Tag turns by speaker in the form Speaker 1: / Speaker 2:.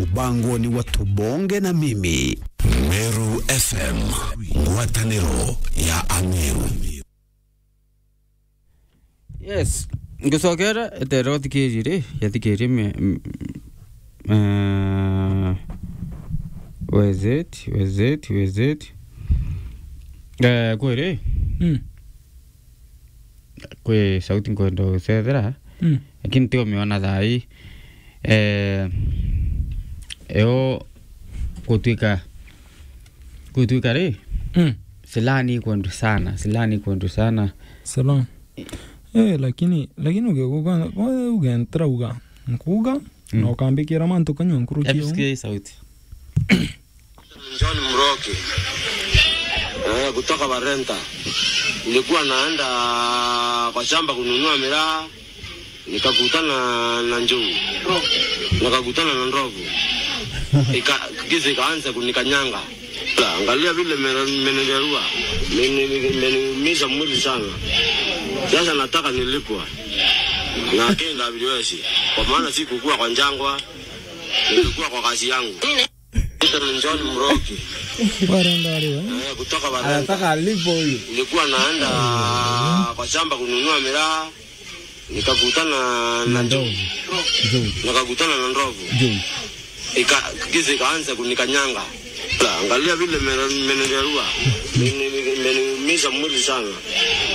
Speaker 1: mubangoni wa tubonge na mimi
Speaker 2: Meru FM, ngwatanĩro ya Ameru.
Speaker 3: yes ngicokera etera uthikirie ri yathikirie me m- eh, wezet wezet wezet eh kwi ri
Speaker 4: Mm.
Speaker 3: kwi sauti nkwenda gucethera
Speaker 4: Mm.
Speaker 3: lakini tio miona thai eh eo gutwika gutwika ri
Speaker 4: Mm.
Speaker 3: silani kwendu sana silani kwendu sana
Speaker 4: Salam. Eh, lakini lakini ugekuga ugentra uga nkuga
Speaker 3: Mm.
Speaker 4: na ukambikira mantu kanywa nkurukia
Speaker 3: FSK sauti
Speaker 5: John Mroki eh, kutoka Barenta. Nilikuwa naenda kwa shamba kununua miraa, nikakutana na njuu, nikakutana na ndovu, Ika- giza ikaanza kunikanyanga. La, Angalia vile mene- menengerua, imeniumiza mwili sana. Sasa nataka nilipwa na kenda viwezi, kwa maana sikukua kwa njangwa, nilikuwa kwa kazi yangu. Peter ni John Mroki
Speaker 4: warenda ariwe
Speaker 5: eh, kutoka Barenta.
Speaker 3: alipo huyu
Speaker 5: Nilikuwa naenda kwa shamba kununua miraa, nikakutana na ndovu, nikakutana na ndovu, Ika- giza ikaanza kunikanyanga. La, Angalia vile mene- menengerua, imeniumiza mwili sana.